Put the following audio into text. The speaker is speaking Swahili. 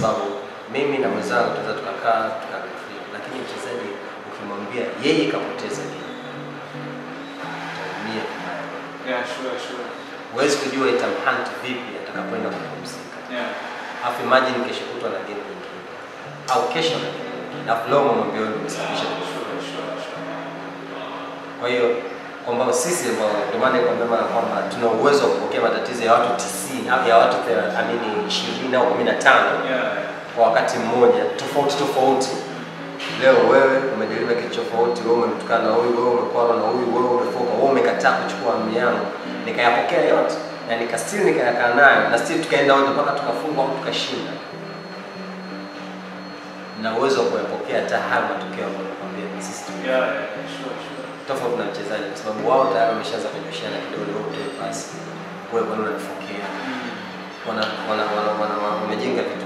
sababu mimi na mwenzangu tunaweza tukakaa tukareflect, lakini mchezaji ukimwambia yeye kapoteza game utaumia vibaya. Yeah, sure, sure. Huwezi kujua itamhunt vipi atakapoenda kupumzika. Yeah. Alafu imagine kesho kutwa na game nyingine au kesho na game nyingine, alafu leo umemwambia wewe ndio umesababisha Sure, sure, sure. Kwa hiyo kwamba sisi ambao ndio maana nikwambia mara kwamba tuna uwezo wa kupokea matatizo ya watu 90 au ya watu 30, amini 20 au 15 Yeah. kwa wakati mmoja tofauti tofauti. Leo wewe umejaribu kitu tofauti, wewe umemtukana na huyu, wewe umekwama na huyu, wewe umefoka, wewe umekataa kuchukua amri yangu, nikayapokea yote na nika still nikayakaa nayo na still tukaenda wote mpaka tukafungwa au tukashinda, na uwezo wa kuyapokea hata haya matokeo ambayo nakwambia ni sisi tume Yeah, yeah, sure, sure. tofauti na mchezaji, kwa sababu wao tayari wameshaanza kunyoshiana kidole, wewe utoe pasi, wewe bwana unanifokea, Mm. wana wana wana wana wamejenga vitu